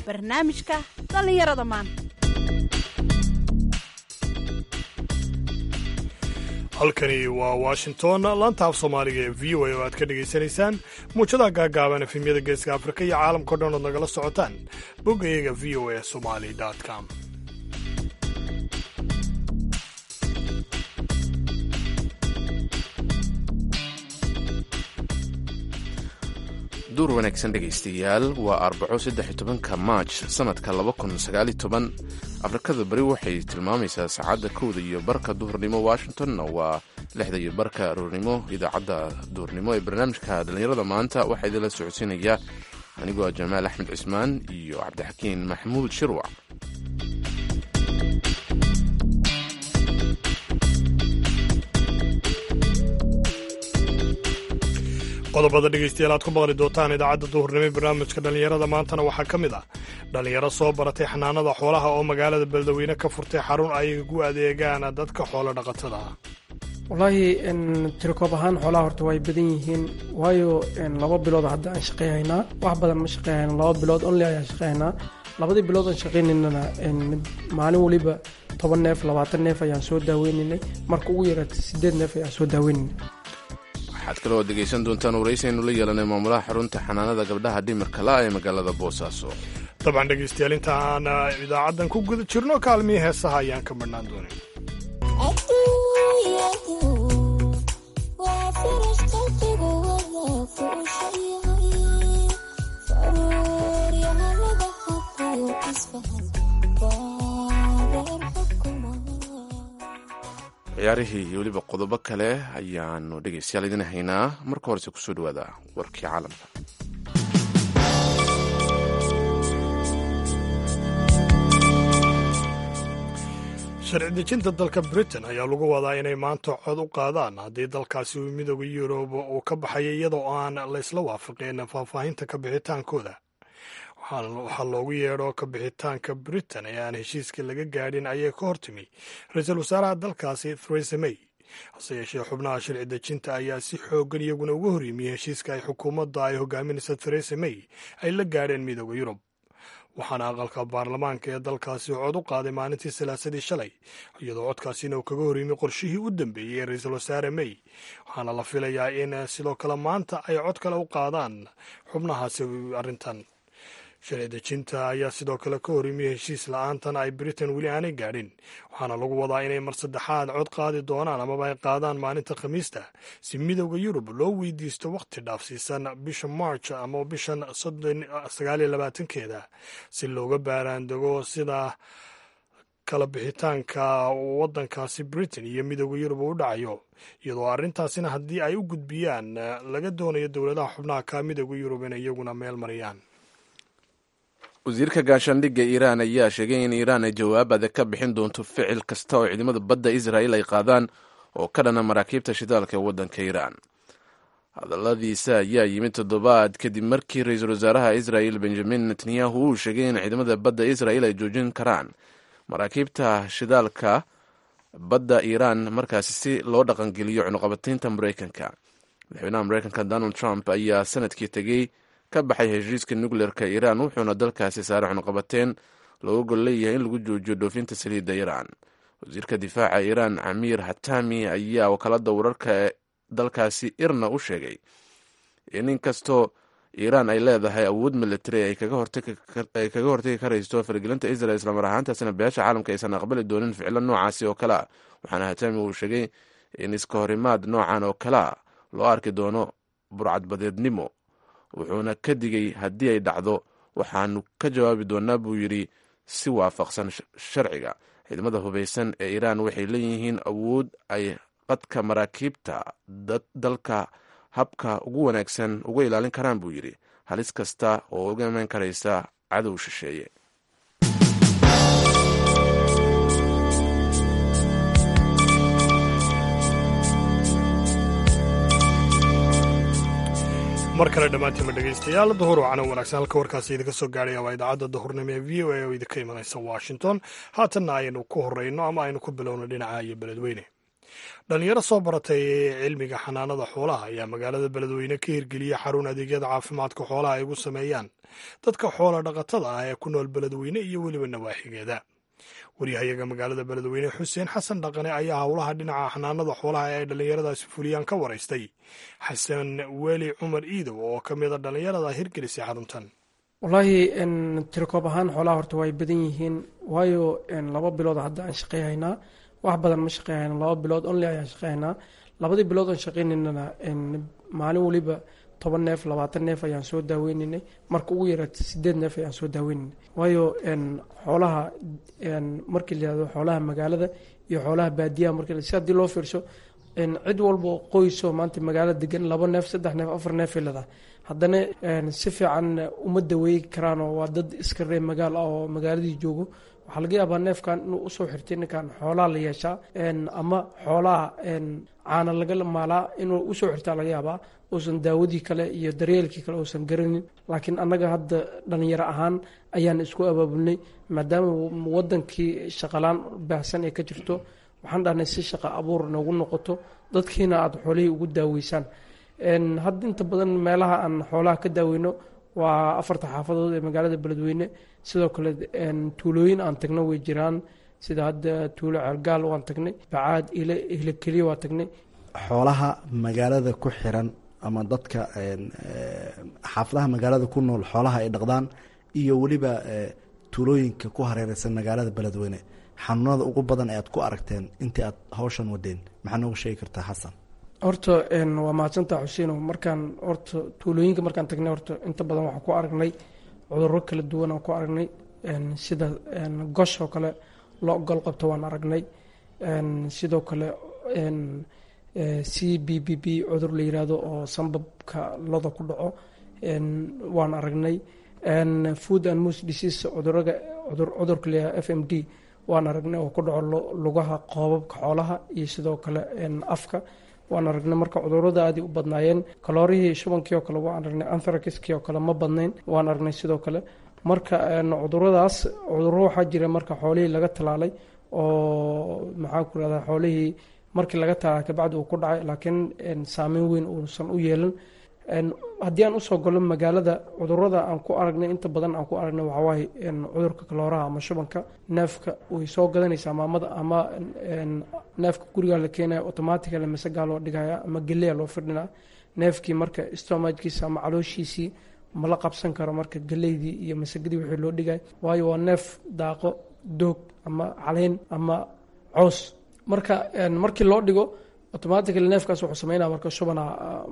barnaamijka dhallinyarada maanta halkani waa washington laanta af soomaaliga ee v o a oo aad ka dhegaysanaysaan muujadaha gaagaaban efemyada geeska afrika iyo caalamkao dhan ood nagala socotaan boggayaga v o a somali com duur wanaagsan dhegaystayaal waa arbaco saddex tobanka maaj sannadka laba kun sagaali toban afrikada bari waxay tilmaamaysaa saacadda kowda iyo barka duhurnimo washingtonna waa lixda iyo barka aroornimo idaacadda duhurnimo ee barnaamijka dhallinyarada maanta waxaa idinla socodsiinaya anigoo ah jamaal axmed cismaan iyo cabdixakiin maxamuud shirwac qodobada dhegaystayaal aad ku maqli doontaan idaacadda duhurnimo ee barnaamijka dhallinyarada maantana waxaa ka mid ah dhallinyaro soo baratay xanaanada xoolaha oo magaalada beledweyne ka furtay xarun ay ugu adeegaan dadka xoolo dhaqatada ah wallaahi tirikoob ahaan xoolaha horta way badan yihiin waayo laba bilood hadda aan shaqeyhaynaa wax badan ma shaqeyhayna laba bilood only ayaan shaqeyhaynaa labadii bilood aan shaqeynaynana maalin weliba toban neef labaatan neef ayaan soo daaweynanay marka ugu yaraata sideed neef ayaan soo daaweynanay waxaad kaloo dhegaysan doontaan waraysiaynu la yeelanay maamulaha xarunta xanaanada gabdhaha dhimirka la ee magaalada boosaaso dabcan dhegaystayaal inta aan idaacaddan ku guda jirno kaalmihii heesaha ayaan ka marhnaan doonin ciyaarihii iyo weliba qodobo kale ayaanu dhegaystayaal idin haynaa marka horese kusoo dhawaada warkii caalamka sharci dejinta dalka britain ayaa lagu wadaa inay maanta cod u qaadaan haddii dalkaasi uu midooda yurub uu ka baxaya iyadoo aan laysla waafaqeen faahfaahinta ka bixitaankooda waxaa loogu yeedho ka bixitaanka britain ee aan heshiiska laga gaadhin ayay ka hortimi ra-iisul wasaaraha dalkaasi theresa may hase yeeshee xubnaha sharci dejinta ayaa si xoogan iyaguna uga hor yimiyey heshiiska ay xukuumadda ay hogaaminaysa theresa may ay la gaadheen midooda yurub waxaana aqalka baarlamaanka ee dalkaasi cod u qaaday maalintii salaasadii shalay iyadoo codkaasina uu kaga horyimi qorshihii u dambeeyey ee ra-iisul wasaare may waxaana la filayaa in sidoo kale maanta ay cod kale u qaadaan xubnahaasi arrintan sharci dejinta ayaa sidoo kale ka horyimiyey heshiis la-aantan ay britain weli aanay gaadhin waxaana lagu wadaa inay mar saddexaad cod qaadi doonaan amaba ay qaadaan maalinta khamiista si midowda yurub loo weydiisto wakhti dhaafsiisan bisha march ama bishan sagaaliyo labaatankeeda si looga baaraandego sida kala bixitaanka waddankaasi britain iyo midowda yurub uu u dhacayo iyadoo arrintaasina haddii ay u gudbiyaan laga doonayo dowladaha xubnaha ka midowda yurub inay iyaguna meel mariyaan wasiirka gaashaandhigga iiraan ayaa sheegay in iiraan ay jawaab adag ka bixin doonto ficil kasta oo ciidamada badda israa'il ay qaadaan oo ka dhana maraakiibta shidaalka ee waddanka iiraan hadalladiisa ayaa yimid toddobaad kadib markii ra-iisul wasaaraha israa'il benjamin netanyahu uu sheegay in ciidamada badda israa'il ay joojin karaan maraakiibta shidaalka badda iiraan markaasi si loo dhaqangeliyo cunuqabataynta maraykanka madaxweynaha maraykanka donald trump ayaa sanadkii tegey ka baxay heshiiska nukleerka iiraan wuxuuna dalkaasi saare cunuqabateen looga gol leeyahay in lagu joojiyo dhoofinta saliidda iiraan wasiirka difaaca iiraan camiir hatami ayaa wakaalada wararka ee dalkaasi irna u sheegay in inkastoo iiraan ay leedahay awood military ay kaga hortagi karaysto faragelinta israel islamar ahaantaasina beesha caalamka aysan aqbali doonin ficilo noocaasi oo kale a waxaana hatami uu sheegay in iska horimaad noocan oo kale a loo arki doono burcadbadeednimo wuxuuna ka digay haddii ay dhacdo waxaanu ka jawaabi doonaa buu yidhi si waafaqsan sharciga ciidamada hubaysan ee iiraan waxay leeyihiin awood ay qadka maraakiibta dalka habka ugu wanaagsan uga ilaalin karaan buu yidhi halis kasta oo uga iman karaysa cadow shisheeye mar kale dhammaantiima dhegaystayaal duhur wacana wanaagsan halka warkaasi idinka soo gaadhaya waa idaacadda duhurnimo ee v o a oo idinka imanaysa washington haatanna aynu ku horeyno ama aynu ku bilowno dhinaca iyo beledweyne dhalinyaro soo baratay cilmiga xanaanada xoolaha ayaa magaalada beledweyne ka hirgeliyey xarun adeegyada caafimaadka xoolaha ay ugu sameeyaan dadka xoola dhaqatada ah ee ku nool beledweyne iyo weliba nawaaxigeeda waryahayaga magaalada beledweyne xuseen xasan dhaqane ayaa howlaha dhinaca xanaanada xoolaha ee ay dhallinyaradaasi fuliyaan ka waraystay xasan weli cumar iidow oo ka mida dhallinyarada hirgelisay xaruntan wallaahi tirikoob ahaan xoolaha horta way badan yihiin waayo laba bilood hadda aan shaqeyhaynaa wax badan ma shaqeyhayna laba bilood only ayaan shaqeyhaynaa labadii bilood aan shaqeynaynana maalin weliba toban neef labaatan neef ayaan soo daaweynaynay marka ugu yaraata sideed neef ayaan soo daaweynaynay waayo xoolaha markii la yihahdo xoolaha magaalada iyo xoolaha baadiyaha markii si haddii loo fiirso cid walba qoyso maanta magaalada degan laba neef saddex neef afar neefay leedahay haddana si fiican uma daweey karaanoo waa dad iska ree magaal ah oo magaaladii joogo waxaa laga yaabaa neefkan inuu usoo xirtay ninkan xoolaha la yeeshaa ama xoolaha caana laga maalaa inuu usoo xirtaa laga yaabaa uusan daawadii kale iyo daryeelkii kale uusan garanin laakiin annaga hadda dhalinyaro ahaan ayaan isku abaabulnay maadaama wadankii shaqalaan baahsan ee ka jirto waxaan dhahnay si shaqa abuur noogu noqoto dadkiina aada xoolihii ugu daaweysaan hadda inta badan meelaha aan xoolaha ka daaweyno waa afarta xaafadood ee magaalada beledweyne sidoo kale tuulooyin aan tagno way jiraan sida hadda tuulo ceelgaal waan tagnay bacaad ile ihla keliya waa tagnay xoolaha magaalada ku xiran ama dadka xaafadaha magaalada ku nool xoolaha ay dhaqdaan iyo weliba tuulooyinka ku hareereysan magaalada beledweyne xanuunada ugu badan ee aad ku aragteen intii aad hawshan wadeen maxaa nooga sheegi kartaa xasan horta waa mahadsantaa xuseino markaan horta tuulooyinka markaan tagnay horta inta badan waxaan ku aragnay cuduro kala duwan aan ku aragnay sida gosh oo kale lo gol qabto waan aragnay sidoo kale c b b b cudur la yiraahdo oo sambabka loda ku dhaco waan aragnay food and mos disease cuduraga cudurka layaha f m d waan aragnay oo ku dhaco lugaha qoobabka xoolaha iyo sidoo kale afka waan aragnay marka cudurada aadi u badnaayeen kaloorihii shubankii oo kale waan aragnay anthrakiskii oo kale ma badnayn waan aragnay sidoo kale marka cuduradaas cuduro waxaa jira marka xoolihii laga talaalay oo maxaan ku rahdaa xoolihii markii laga talaalay kabacdi uu ku dhacay laakiin saameyn weyn uusan u yeelan haddii aan usoo galo magaalada cudurada aan ku aragnay inta badan aan ku aragnay waxawaaye cudurka kalooraha ama shubanka neefka way soo gadanaysaa maamada ama neefka gurigaa la keenaya automaticale masagaa loo dhigaya ama geleya loo firdhinaa neefkii marka stomajkiisa ama calooshiisii mala qabsan karo marka geleydii iyo masagadii wixii loo dhigay waayo waa neef daaqo doog ama caleyn ama coos marka markii loo dhigo automatically neefkaas wuxuu sameynaa marka shubana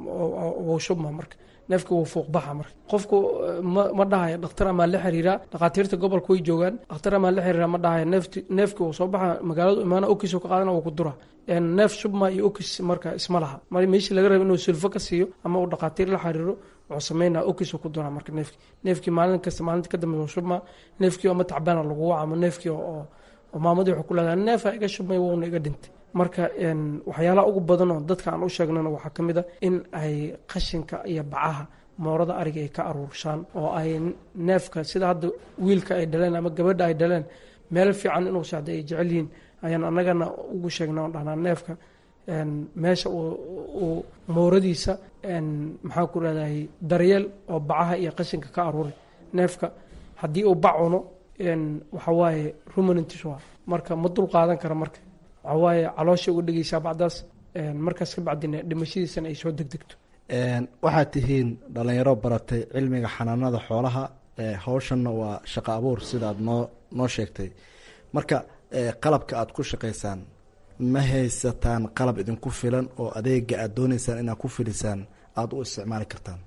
wuu shubma marka neefka wuu fuuqbaxa marka qofku ma dhahayo dhakhtar amaa la xiriiraa dhakhaatiirta gobolka way joogaan dhakhtar amaa la xiriiraa ma dhahayo neefti neefki wuu soo baxa magaaladu imaana okis ka qaadana wuu ku dura neef shubma iyo okis marka isma laha mar meeshii laga raba inuu sulfo ka siiyo ama uu dhakhaatiir la xiriiro wuxuu sameynaa okis ku dura marka neefki neefkii maalin kasta maalinta ka dambe shubma neefkii ama tacbaana lagu waca ama neefkii oo maamadii wuxuu ku leedahay neefa iga shubmay wuuna iga dhintay marka waxyaalaha ugu badan oo dadka aan u sheegnana waxaa ka mid a in ay qashinka iyo bacaha moorada ariga ay ka aruurshaan oo ay neefka sida hadda wiilka ay dhaleen ama gabadha ay dhaleen meel fiican inuu socda ay jecel yihiin ayaan annagana ugu sheegna on dhahnaa neefka meesha uu mooradiisa maxaan ku rahdahay daryeel oo bacaha iyo qashinka ka aruuray neefka haddii uu bac cuno waxawaaye ruminantis waa marka ma dul qaadan kara marka waxawaaye caloosha uga dhegeysaa bacdaas markaas ka bacdina dhimashadiisana ay soo degdegto waxaad tihiin dhalinyaro baratay cilmiga xanaanada xoolaha hawshanna waa shaqo abuur sidaad noo noo sheegtay marka qalabka aad ku shaqaysaan ma haysataan qalab idinku filan oo adeega aad dooneysaan inaad ku filisaan aada u isticmaali kartaan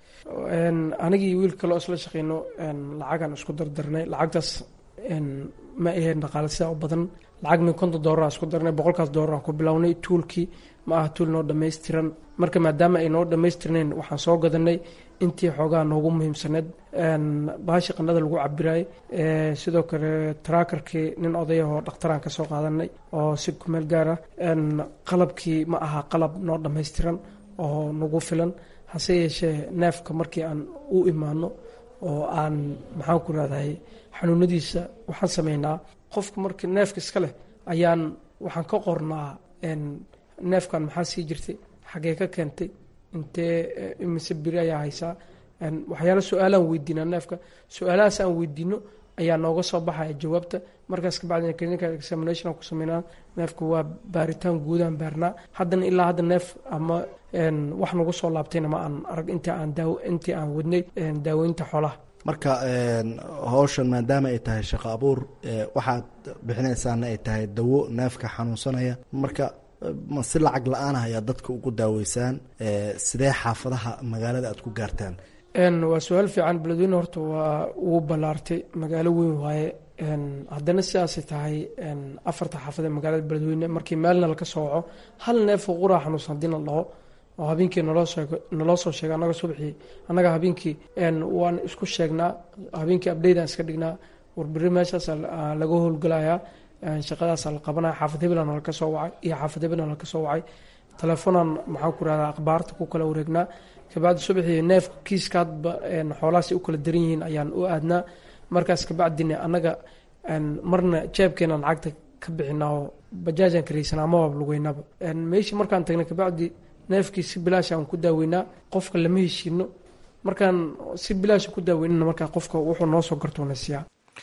anigii wiil kaleo isla shaqeyno lacagaan isku dardarnay lacagtaas ma aheen dhaqaale sidaa u badan lacag min konton doolara isku darnay boqolkaas doolaraan ku bilownay tuulkii ma aha tuul noo dhammaystiran marka maadaama ay noo dhammaystirnayn waxaan soo gadanay intii xoogaa noogu muhiimsaneed baashi qandhada lagu cabiraayay sidoo kale traakarkii nin odayahoo dhakhtaraan ka soo qaadanay oo si kumeel gaara qalabkii ma aha qalab noo dhammaystiran oo nagu filan hase yeeshee neefka markii aan u imaano oo aan maxaan ku rahdahay xanuunadiisa waxaan sameynaa qofka markii neefka iska leh ayaan waxaan ka qornaa neefkan maxaa sii jirtay xagee ka keentay intee imise biri ayaa haysaa waxyaala su-aalaan weydiinaa neefka su-aalahaas aan weydiino ayaa nooga soo baxaya jawaabta markaas kabacdina clinical examination ku sameynaa neefka waa baaritaan guudaan baarnaa haddana ilaa hadda neef ama wax nagu soo laabtayna ma aan arag intii aan daaw intii aan wadnay daaweynta xoolaha marka howshan maadaama ay tahay shaqo abuur waxaad bixinaysaana ay tahay dawo neefka xanuunsanaya marka ma si lacag la-aan ah ayaa dadka ugu daaweysaan sidee xaafadaha magaalada aad ku gaartaan waa su-aal fiican beledweyne horta waa uu ballaartay magaalo weyn waaye haddana sidaasay tahay afarta xaafadee magaalada beledweyne markii meelna laka soo waco hal neefoo quraa xanuunsan haddii na dhaho oo habeenkii naloo sheego naloo soo sheega annaga subxii annaga habeenkii waan isku sheegnaa habeenkii abdeydan iska dhignaa warberi meeshaas laga howlgalayaa shaqadaasa la qabanaya xaafad hebelana laka soo wacay iyo xaafad hebelana laka soo wacay telefonan maxaan ku rahdaa akhbaarta ku kala wareegnaa kabacdi subaxii neefka kiiskaadba xoolahaas u kala daran yihiin ayaan u aadnaa markaas kabacdina annaga marna jeebkeenaan lacagta ka bixinaa oo bajaajaan karaysanaa amaba lugeynaba meeshii markaan tagnay kabacdi neefkii si bilaash aan ku daaweynaa qofka lama heshiino markaan si bilaasha ku daaweynana markaa qofka wuxuu noo soo gartoona siiyaa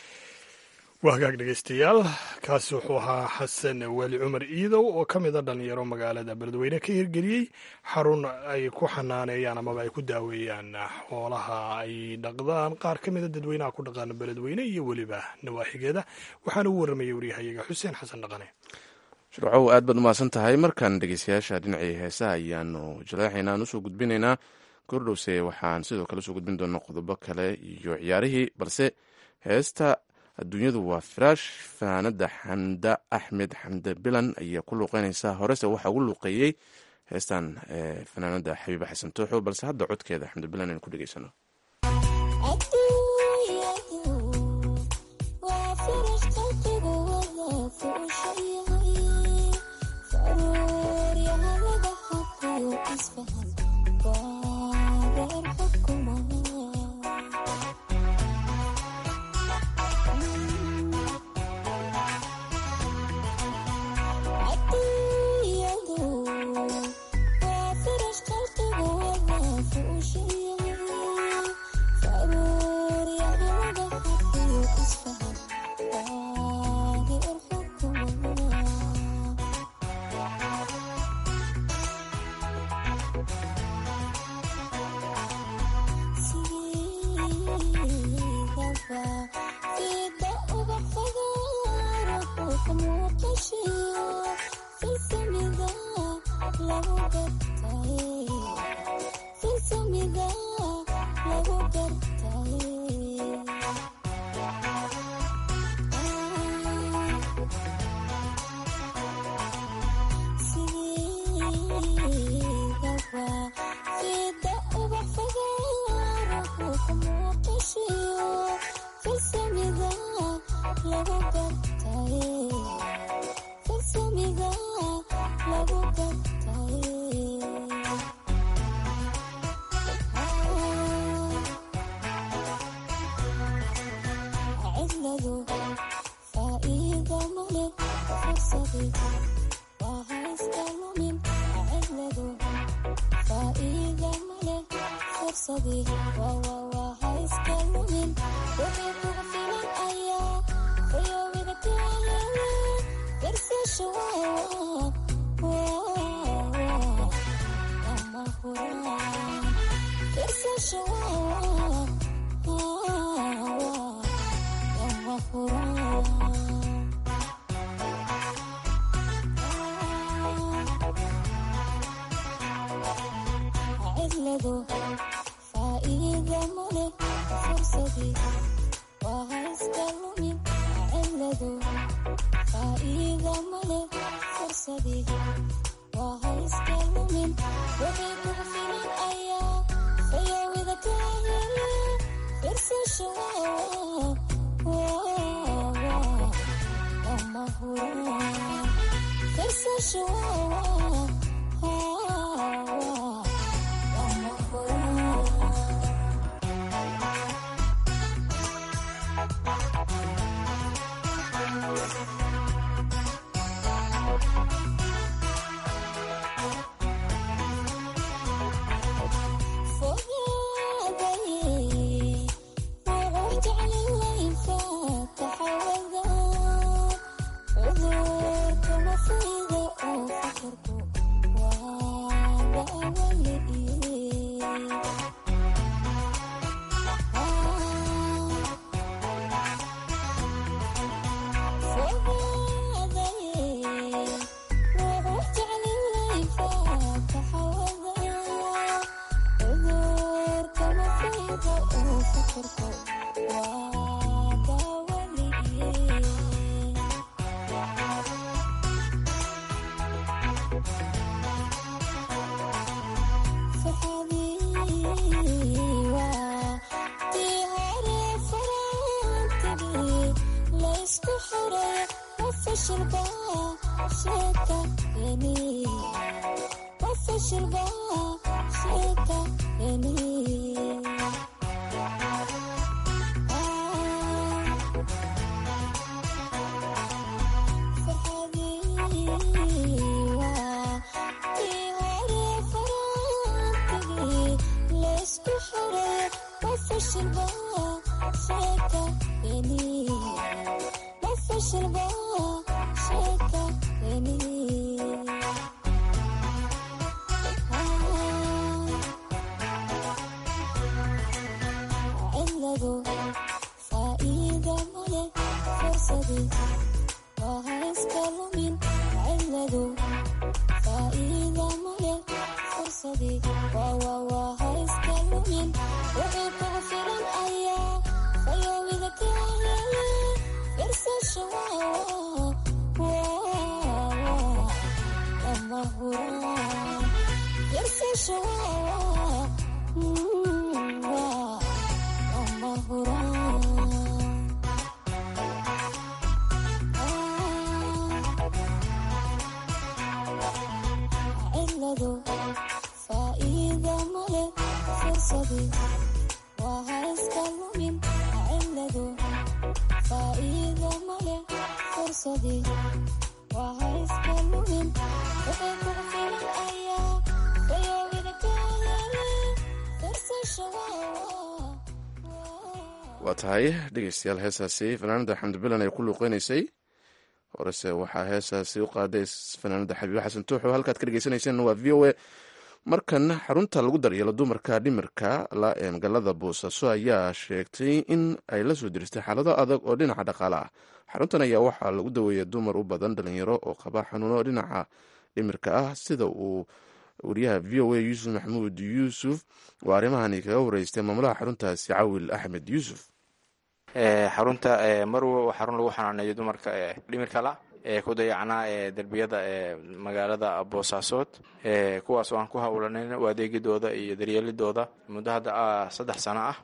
waa hagaag dhegeystayaal kaasi wuxuu ahaa xasan weli cumar iidow oo ka mid a dhalinyaro magaalada beledweyne ka hirgeliyey xarun ay ku xanaaneeyaan amaba ay ku daaweeyaan xoolaha ay dhaqdaan qaar ka mida dadweynaha ku dhaqaana beledweyne iyo weliba nawaaxigeeda waxaana u warramayay waryahayaga xuseen xasan dhaqane shircow aad baad umahadsan tahay markaan dhegeystayaasha dhinacii heesaha ayaanu jaleexaynaan usoo gudbinaynaa kordhowse waxaan sidoo kale usoo gudbin doonaa qodobo kale iyo ciyaarihii balse heesta adduunyadu waa firaash fanaanada xamda axmed xamde bilan ayaa ku luuqeynaysaa horese waxaa ugu luuqeeyey heestan fanaanada xabiiba xasan tooxo balse hadda codkeeda xamde bilan aynu ku dhegeysano waa tahay dhegeystayaal heesaasi fanaanada xamdi bilan ay ku luuqeynaysay horese waxaa heesaasi u qaaday fanaanada xabiibo xasan tuuxo halkaad ka dhegeysanayseen waa v o a markan xarunta lagu daryeelo dumarka dhimirka la ee magaalada boosaaso ayaa sheegtay in ay la soo diristay xaalado adag oo dhinaca dhaqaale ah xaruntan ayaa waxaa lagu daweeya dumar u badan dhalinyaro oo qaba xanuuno dhinaca dhimirka ah sida uu wariyaha v o a yuusuf maxamuud yuusuf oo arrimahani kaga wareystay maamulaha xaruntaasi cawil axmed yuusuf xarunta marwo waa xarun lagu xanaaneeyo dumarka dhimirka la ee ku dayacnaa ee derbiyada ee magaalada boosaasood kuwaas oo aan ku howlanayn u adeegidooda iyo daryeelidooda muddo hadda saddex sano ah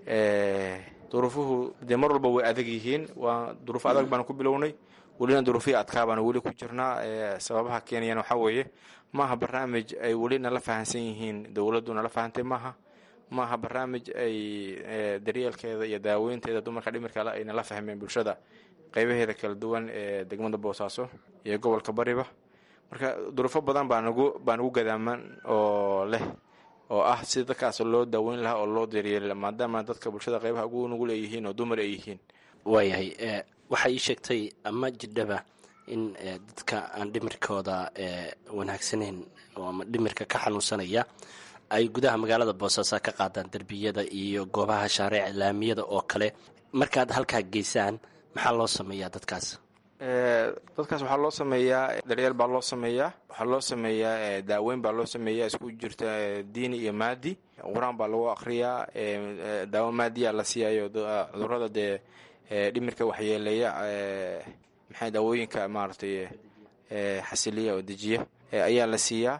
duruufuhu dee mar walba way adag yihiin waa duruuf adag baanu ku bilownay welina duruufihii adkaa baanu weli ku jirnaa sababaha keenayana waxaa weeye maaha barnaamij ay weli nala fahansan yihiin dowladdu nala fahantay maaha maaha barnaamij ay daryeelkeeda iyo daaweynteeda dumarka dhimirkale ay nala fahmeen bulshada qeybaheeda kala duwan ee degmada boosaaso iyo gobolka bariba marka duruufo badan baa nagu baa nagu gadaaman oo leh oo ah sida dadkaas loo daaweyn lahaa oo loo daryeeli maadaama dadka bulshada qeybaha ugu nugu leeyihiin oo dumar ay yihiin waayahay waxay ii sheegtay ama jidhaba in dadka aan dhimirkooda wanaagsaneyn ama dhimirka ka xanuunsanaya ay gudaha magaalada boosaaso ka qaadaan derbiyada iyo goobaha shaareec laamiyada oo kale markaad halkaa geysaan maxaa loo sameeyaa dadkaas dadkaas waxaa loo sameeyaa daryeel baa loo sameeyaa waxaa loo sameeyaa daaweyn baa loo sameeyaa isku jirta diini iyo maadi qur-aan baa lagu akriyaa daawo maadiya la siiyayo cudurada dee dhimirka waxyeeleeya maxay daawooyinka maaragtay xasiliya oo dejiya ayaa la siiyaa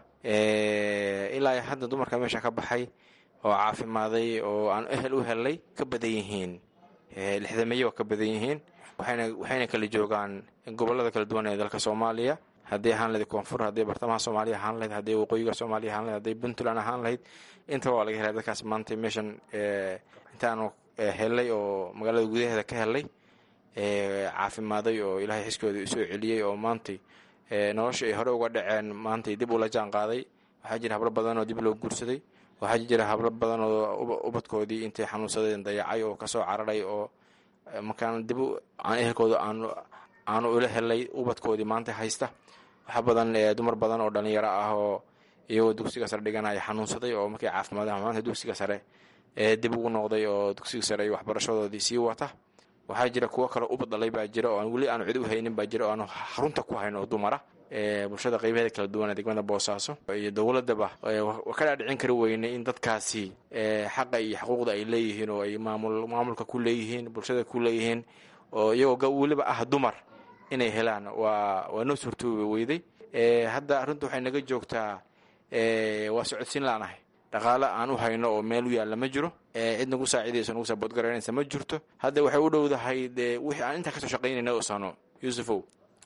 ilaa hadda dumarka meesha ka baxay oo caafimaaday oo aan ehel u helay ka badan yihiin lixdameeye waa ka badan yihiin waxayna kala joogaan gobolada kala duwan ee dalka soomaaliya haddii ahaan lahayd koonfur haddii bartamaha soomaaliya ahaan lahayd haddii waqooyiga soomaaliya ahaan lahayd haddii puntland ahaan lahayd intaba waa laga helay dadkaas maanta meeshan intaanu helay oo magaalada gudaheeda ka helay caafimaaday oo ilaahay xiskooda usoo celiyey oo maantay nolosha ay hore uga dhaceen maantay dib ula jaan qaaday waxaa jira hablo badan oo dib loo guursaday waxaa jira hablo badan oo ubadkoodii intay xanuunsadeen dayacay oo kasoo cararay oo markaan dib aan ehelkooda aanu ula helay ubadkoodii maanta haysta waxaa badan dumar badan oo dhalinyaro ah oo iyagoo dugsiga sare dhiganaya xanuunsaday oo markay caafimaadeen maanta dugsiga sare dib ugu noqday oo dugsiga sare iyo waxbarashadoodii sii wata waxaa jira kuwo kaleo ubad dhalay baa jira oo weli aanu cid u haynin baa jira oo aanu xarunta ku hayno oo dumara bulshada qeybaheeda kala duwan ee degmada boosaaso iyo dowladaba ka dhaadhicin kari weynay in dadkaasi xaqa iyo xuquuqda ay leeyihiin oo ay maamulka ku leeyihiin bulshada ku leeyihiin oo iyagoo weliba ah dumar inay helaan waa waa noo suurtoobi weyday hadda arrintu waxay naga joogtaa waa socodsiin laanahay dhaqaale aan u hayno oo meel u yaalla ma jiro cid nagu saacidayso nagu saboodgaraynaysa ma jirto hadda waxay u dhowdahay dee wixii aan intaa kasoo shaqaynayna oo sano yuusufow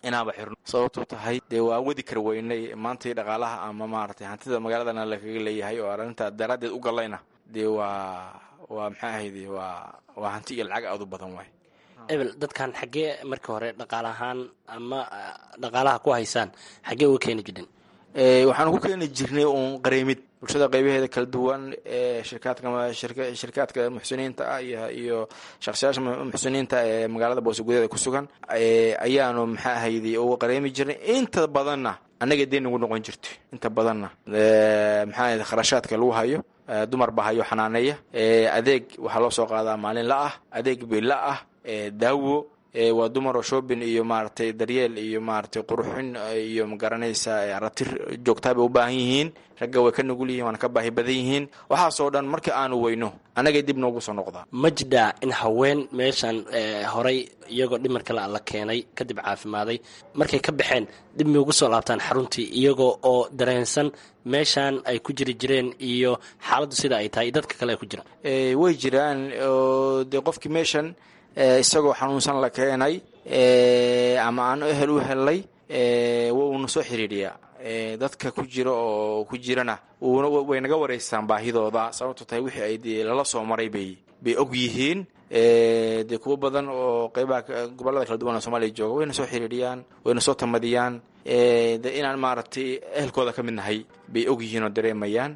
inaanba xirno sababtuu tahay dee waa wadi kar weynay maantai dhaqaalaha ama maaragtay hantida magaaladana lakaga leeyahay oo arrintaa daraaddeed u gallayna dee waa waa maxaa ahayde waa waa hanti iyo lacag aad u badan waay ebel dadkan xaggee marka hore dhaqaal ahaan ama dhaqaalaha ku haysaan xaggee uga keeni jireen waxaan ku keeni jirnay uun qareemid bulshada qaybaheeda kala duwan ee shirkaadka shirkaadka muxsiniinta ah iyo shakhsiyaasha muxsiniinta ee magaalada boose gudaheeda ku sugan ayaanu maxaa ahayde uga qareemi jirnay inta badanna annaga deen nagu noqon jirto inta badanna maxaa ahayde kharashaadka lagu hayo dumar baa hayo xanaaneeya adeeg waxaa loo soo qaadaa maalin la ah adeeg bila ah daawo waa dumar oo shoobin iyo maaragtay daryeel iyo maaragtay qurxin iyo magaranaysa ratir joogtaa bay u baahan yihiin ragga way ka nugul yihiin waana ka baahi badan yihiin waxaasoo dhan marka aanu weyno annagay dib noogu soo noqdaa ma jidhaa in haween meeshan horay iyagoo dhimarka la la keenay kadib caafimaaday markay ka baxeen dib may ugu soo laabtaan xaruntii iyagoo oo dareensan meeshan ay ku jiri jireen iyo xaaladdu sida ay tahay dadka kale ay ku jiraan way jiraan oo dee qofkii meeshan isagoo xanuunsan la keenay ama aan ehel u helnay wuuna soo xiriiriyaa dadka ku jira oo ku jirana way naga wareystaan baahidooda sababto tahay wixii ay dee lala soo maray bay bay og yihiin dee kuwo badan oo qeybaha gobollada kala duwan oo soomaaliya jooga wayna soo xiriiriyaan wayna soo tamadiyaan de inaan maaragtay ehelkooda ka mid nahay bay og yihiin oo dareemayaan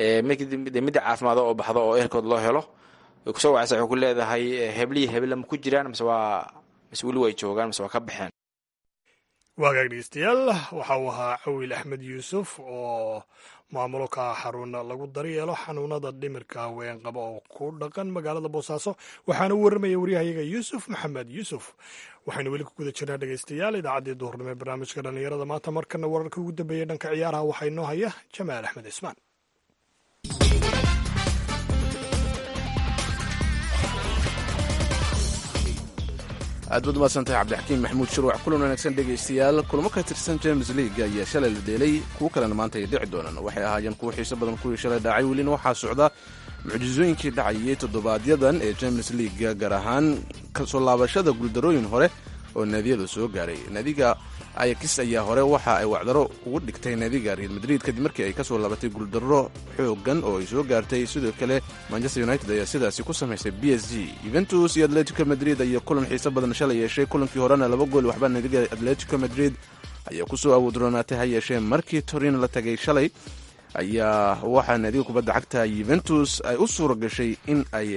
de midda caafimaado oo baxdo oo ehelkooda loo helo way kusoo wacaysa waxay ku leedahay hebliyi heble ma ku jiraan mise waa mise weli way joogaan mise waa ka baxeen waagaag dhegeystayaal waxa uu ahaa cawil axmed yuusuf oo maamulo ka ah xarun lagu daryeelo xanuunada dhimirka haween qaba oo ku dhaqan magaalada boosaaso waxaana u warramaya waryahayaga yuusuf maxamed yuusuf waxaynu weli ku guda jirnaa dhegeystayaal idaacaddii duhurnimo ee barnaamijka dhallinyarada maanta markana wararka ugu dambeeyey dhanka ciyaaraha waxaa inoo haya jamaal axmed cismaan aad baad umaadsantahay cabdixakiim maxamuud shirwac kulan wanaagsan dhegaystayaal kulamo ka tirsan james league ayaa shalay la dheelay kuwo kalena maanta ay dhici doonaan waxay ahaayeen kuwo xiiso badan kuwii shalay dhacay welina waxaa socda mucjisooyinkii dhacayay toddobaadyadan ee james league gaar ahaan kasoo laabashada guuldarooyin hore oo naadiyada soo gaaray naadiga ayakis ayaa hore waxa ay wacdaro ugu dhigtay naadiga real madrid kadib markii ay kasoo laabatay guuldaro xoogan oo ay soo gaartay sidoo kale manchester united ayaa sidaasi ku samaysay b s g yuventus iyo atletico madrid ayaa kulan xiiso badan shalay yeeshay kulankii horena laba gool waxba naadiga atletico madrid ayaa kusoo awoodroonaatay ha yeeshee markii torin la tagay shalay ayaa waxaa naadiga kubadda cagta yuventus ay u suura gashay in ay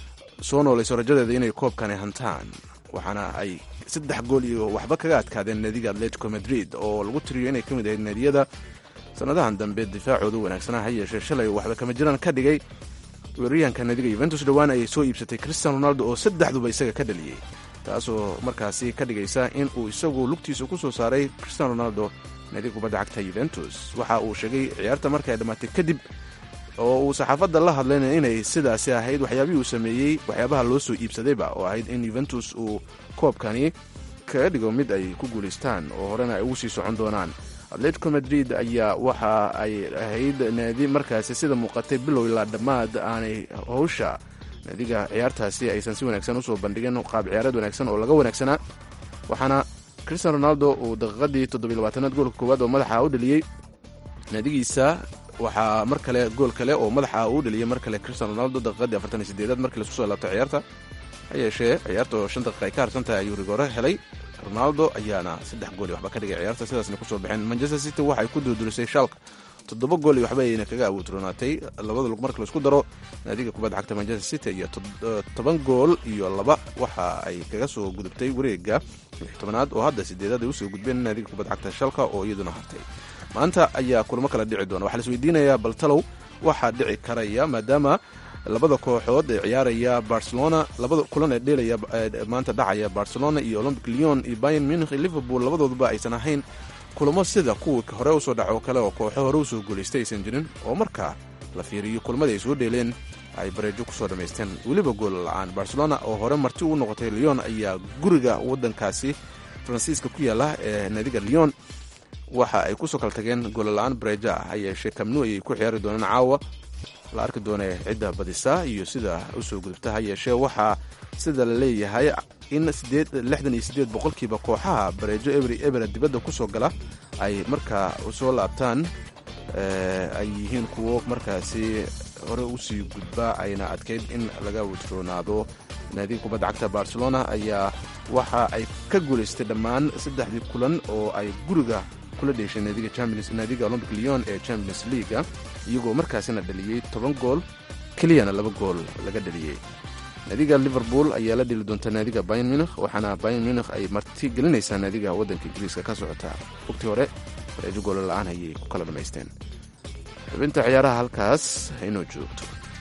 soo noolayso rajadeeda inay koobkani hantaan waxaana ay saddex gool iyo waxba kaga adkaadeen naadiga atletico madrid oo lagu tiriyo inay ka mid ahayd naadiyada sannadahan dambe difaacooda wanaagsanaa ha yeeshee shalay waxba kama jiraan ka dhigay weeraryahanka naadiga yuventus dhowaan ayay soo iibsatay christian ronaldo oo saddexduba isaga ka dhaliyey taasoo markaasi ka dhigaysa in uu isagu lugtiisa ku soo saaray christian ronaldo naadiga kubadda cagta yuventus waxa uu sheegay ciyaarta marka ay dhammaatay kadib oo uu saxaafadda la hadlayna inay sidaasi ahayd waxyaabihii uu sameeyey waxyaabaha loo soo iibsadayba oo ahayd in yuventus uu koobkani kaga dhigo mid ay ku guulaystaan oo horena ay ugu sii socon doonaan atletico madrid ayaa waxa ay ahayd naadi markaasi sida muuqatay bilow ilaa dhammaad aanay howsha naadiga ciyaartaasi aysan si wanaagsan usoo bandhigin qaab ciyaareed wanaagsan oo laga wanaagsanaa waxaana christian ronaldo uu daqiiqadii toddobylabaatanaad goolka koowaad oo madaxa u dhaliyey naadigiisa waxaa mar kale gool kale oo madaxa uu dhaliyey mar kale christian ronaldo daqiiqadii afartan iyo sideedaad markii laisku soo laabto ciyaarta ha yeeshee ciyaarta oo shan daqiiqa ay ka harsan tahay ayuu rigore helay ronaldo ayaana saddex gool iyo waxba ka dhigay ciyaarta sidaasna kusoo baxeen manchester city waxay ku duudurisay shalk toddoba gool iyo waxba ayayna kaga awoodroonaatay labada lug marka laisku daro naadiga kubadda cagta manchester city iyo toban gool iyo laba waxa ay kaga soo gudubtay wareega lix tobanaad oo hadda sideedaad ay usoo gudbeen naadiga kubadda cagta shalka oo iyaduna hartay maanta ayaa kulamo kala dhici doona waxaa la isweydiinayaa baltalow waxaa dhici karaya maadaama labada kooxood ee ciyaaraya barcelona labada kulan ee dheelaya maanta dhacaya barcelona iyo olympic leon iyo bayern munich iyo liverpool labadooduba aysan ahayn kulamo sida kuwii hore usoo dhaco kale oo kooxo hore usoo guulaystay aysan jirin oo markaa la fiiriyo kulmadii ay soo dheeleen ay bareejo kusoo dhammaysteen weliba gool la-aan barcelona oo hore marti ugu noqotay leon ayaa guriga wadankaasi faransiiska ku yaala ee naadiga leon waxa ay kusoo kala tageen goolla-aan bareejo ah ha yeeshee kamnu ayay ku ciyaari doonaan caawa la arki doonee cidda badisa iyo sida usoo gudubta ha yeeshee waxaa sida la leeyahay in lixdan iyo siddeed boqolkiiba kooxaha bareejo ebri ebera dibadda ku soo gala ay markaa soo laabtaan ay yihiin kuwo markaasi hore usii gudba ayna adkayd in laga wajroonaado naadiga kubadda cagta barcelona ayaa waxa ay ka guulaystay dhammaan saddexdii kulan oo ay guriga kula dheeshay naadiga champions naadiga olympic leon ee champions leaga iyagoo markaasina dhaliyey toban gool keliyana laba gool laga dhaliyey naadiga liverpool ayaa la dheli doonta naadiga bayan munikh waxaana bayan munikh ay marti gelinaysaa naadiga waddanka ingiriiska ka socota waqtii hore bareejo goola la-aan ayay ku kala dhammaysteen xubinta ciyaaraha halkaas inoo joogto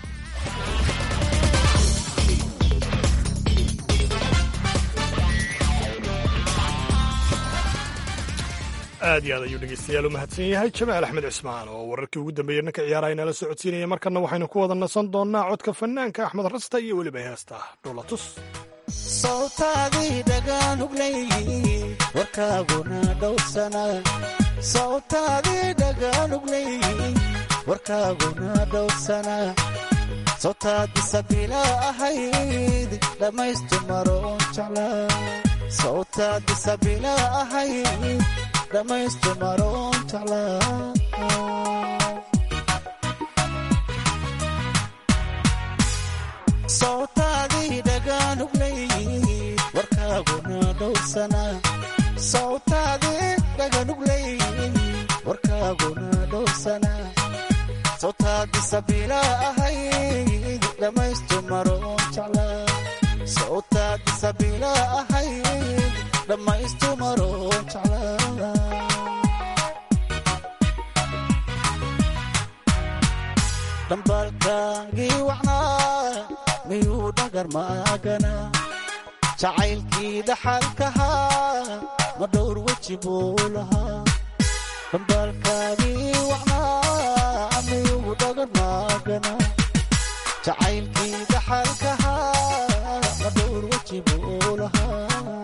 aad iyo aad ayuu dhegeystayaal u mahadsan yahay jamaal axmed cismaan oo wararkii ugu dambeeyey dhanka ciyaaraha inala socodsiinaya markana waxaynu ku wada nasan doonnaa codka fanaanka axmed rasta iyo weliba heesta dhulatus sawtaadii dhagaanugleyi warkaaguna dhowrsana sawtaadii dhagaanugleyi warkaaguna dhowrsana sawtaadi sabila ahayd dhammaystu maroon jeclaa sawtaadi sabila ahayd dhammaystu maroon jeclaa sawtaadii dhagaanugleyi warkaaguna dhowrsana sawtaadii dhagaanugleyi warkaaguna dhowrsana sawtaadi sabila ahayd dhammaystu maroon jeclaa sawtaadi sabila ahayd dhammaystu maroon jeclaa dhambaalkaagii wacnaa miyuu dhagar maagana jacaylkii dhaxalkahaa ma dhowr weji buu lahaa dhambaalkaagii wacnaa miyuu dhagar maagana jacaylkii dhaxalkahaa ma dhowr weji buu lahaa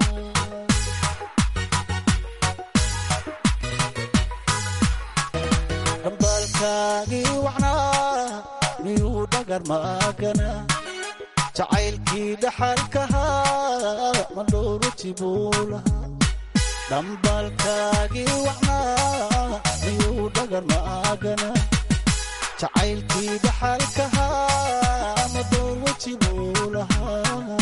dhambaalkaagii wacnaa miyuu dhagar maagana jacaylkii dhaxalkahaa ma dhowr weji buu lahaa dhambaalkaagii wacnaa miyuu dhagar maagana jacaylkii dhaxalkahaa ma dhowr weji buu lahaa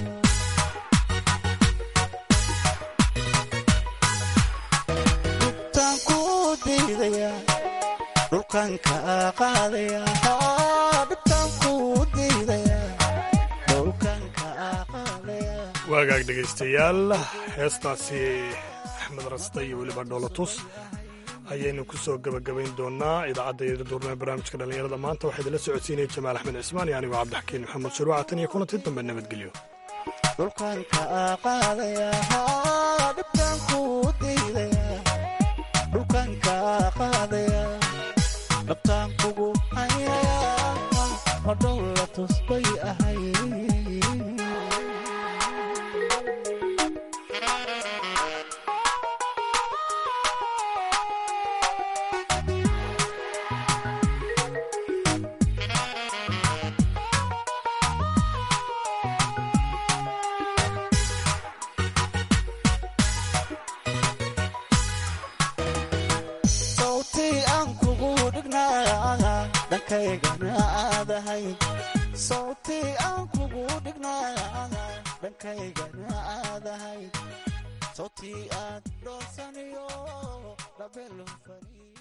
dhubtaan ku diidaya dhulkan ka qaadaya dhubtaan ku diidaya dhulkan ka qaadaya waagaag dhegaystayaal heestaasi axmed raste iyo weliba dhoolatus ayaynu ku soo gebagabayn doonaa idaacadda yadaduurnee barnaamijka dhallinyarada maanta waxaa idinla socodsiinaya jamaal axmed cismaan iyo anigoo cabdixakiin maxamed shuruuca tan iyo kulanti dambe nabadgelyo dhulkan ka qaadaya dhibkan ku diidaya dhulkan ka qaadaya dhabtaan kugu hayaya ma dhowla tusbay ahay sawtii aan kugu dhignaa dhankaygana aadahay sawtii aan kugu dhignaa dhankaygana aadahay sawtii aad dhoosaniyo dhabelofani